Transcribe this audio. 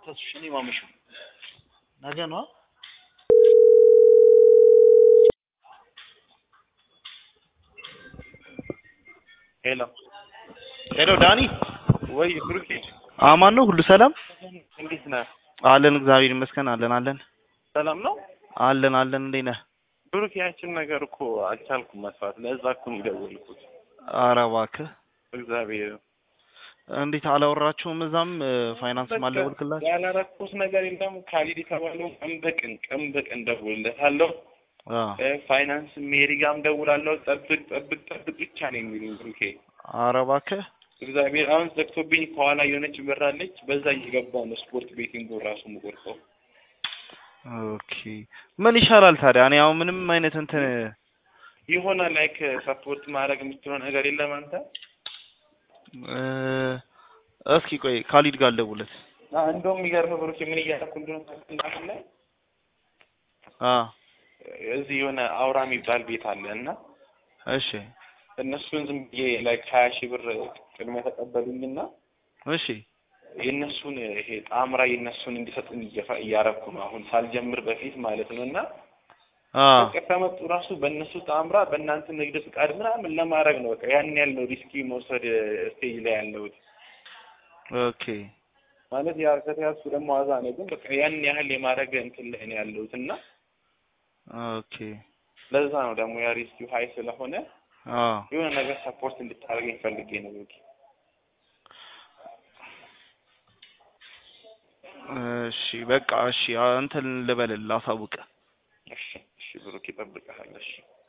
ተስሽ እኔ ማመሸው ነገ ነው። ሄሎ ሄሎ ዳኒ፣ ወይ ብሩኬ አማን ነው? ሁሉ ሰላም እንዴት ነህ? አለን፣ እግዚአብሔር ይመስገን። አለን አለን ሰላም ነው አለን አለን። እንዴት ነህ? ብሩኬ? ያችን ነገር እኮ አልቻልኩም መስራት። ለዛ እኮ ነው የደወልኩት። ኧረ እባክህ እግዚአብሔር እንዴት አላወራችሁም? እዛም ፋይናንስ ማለወልክላችሁ? ያላረኩት ነገር የለም። ካሊድ የተባለው ቀን በቀን ቀን በቀን ደውልለታለሁ። ፋይናንስ ሜሪ ጋርም ደውላለሁ። ጠብቅ ጠብቅ ጠብቅ ብቻ ነው የሚሉኝ ብሩኬ። ኧረ እባክህ እግዚአብሔር አሁን ዘግቶብኝ ከኋላ የሆነች በር አለች። በዛ እየገባሁ ነው ስፖርት ቤቲንግ ራሱ የምቆርጠው። ኦኬ ምን ይሻላል ታዲያ? እኔ አሁን ምንም አይነት እንትን የሆነ ላይክ ሰፖርት ማድረግ የምትለው ነገር የለም አንተ? እ እስኪ ቆይ ካሊድ ጋር ልደውልለት። አ እንደውም የሚገርምህ ብሩኬ ምን እያደረኩ እንደሆነ ታውቃለህ? አሁን ላይ አ እዚህ የሆነ አውራ የሚባል ቤት አለ እና እሺ እነሱን ዝም ብዬ ላይክ ሀያ ሺህ ብር ቅድሚያ ተቀበሉኝና እሺ የእነሱን ይሄ ጣምራ የእነሱን እንዲሰጡኝ እየፈ- እያረኩ ነው አሁን ሳልጀምር በፊት ማለት ነው እና አ በቃ ከመጡ ራሱ በእነሱ ጣምራ በእናንተ ንግድ ፍቃድ ምናምን ለማድረግ ነው በቃ ያን ያለው ሪስኪ መውሰድ ስቴጅ ላይ ያለሁት ኦኬ ማለት ያ ከተያዝኩ ደግሞ ዋዛ ነው ግን በቃ ያን ያህል የማድረግ እንትን ላይ ነው ያለሁት እና ኦኬ ለዛ ነው ደግሞ ያ ሪስኪው ሀይ ስለሆነ አ የሆነ ነገር ሰፖርት እንድታደርገኝ ፈልጌ ነው ብሩኬ እሺ በቃ እሺ አ- እንትን ልበልልህ አሳውቅህ። እሺ እሺ ብሩኬ እጠብቅሃለሁ እሺ